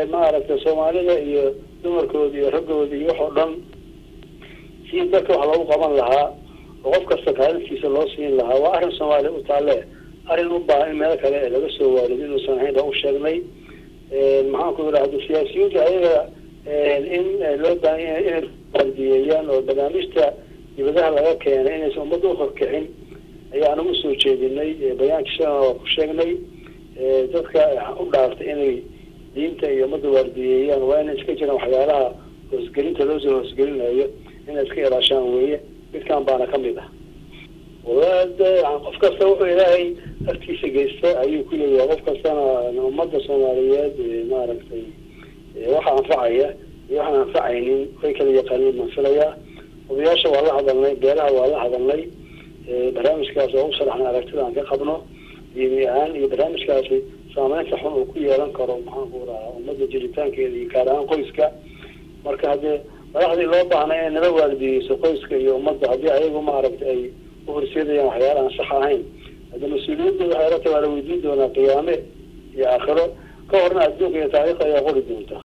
maaragtay soomaalida iyo dumarkooda iyo raggooda iyo wax oo dhan si dadka wax loogu qaban lahaa oo qof kasta kaalintiisa loo siin lahaa waa arrin soomaaliya u taalle arrin u baahan in meelo kale laga soo waarido inuusan ahayn baa u sheegnay maxaan ku idhahda siyaasiyiinta ayaga in loo baahan yahay inay ardiyeeyaan oo barnaamijta dibadaha laga keenay inaysan ummadda uhorkicin ayaan ugu soo jeedinay bayaankii shalana waa ku sheegnay dadka u dhaartay inay diinta iyo ummadda waardiyeeyaan waa inay iska jiraan waxyaalaha hoosgelinta loosoo hoosgelinayo inay iska ilaashaan weeye midkan baana kamid ah walaade qof kasta wuxuu ilaahay agtiisa geysta ayuu ku leeyahay qof kastana ummadda soomaaliyeed maaragtay waxa anfacaya iyo waxaan anfacaynin way kala yaqaaniin baan filayaa odayaasha waa la hadalnay beelaha waa la hadalnay barnaamijkaas oo u sharaxnay aragtida aan ka qabno diini ahaan iyo barnaamijkaasi saameynta xun uu ku yeelan karo maxaan ku rahaa ummadda jiritaankeeda iyo gaar ahaan qoyska marka haddee madaxdii loo baahnay inay nala waardiyeyso qoyska iyo ummadda haddii ayagu maaragtay ay uhorseedayaan waxyaala aan sax ahayn hadda mas-uuliyadda waxay la tahay waa la weydiin doonaa qiyaame iyo aakhiro ka horna adduunka iyo taariikhda ayaa qori doonta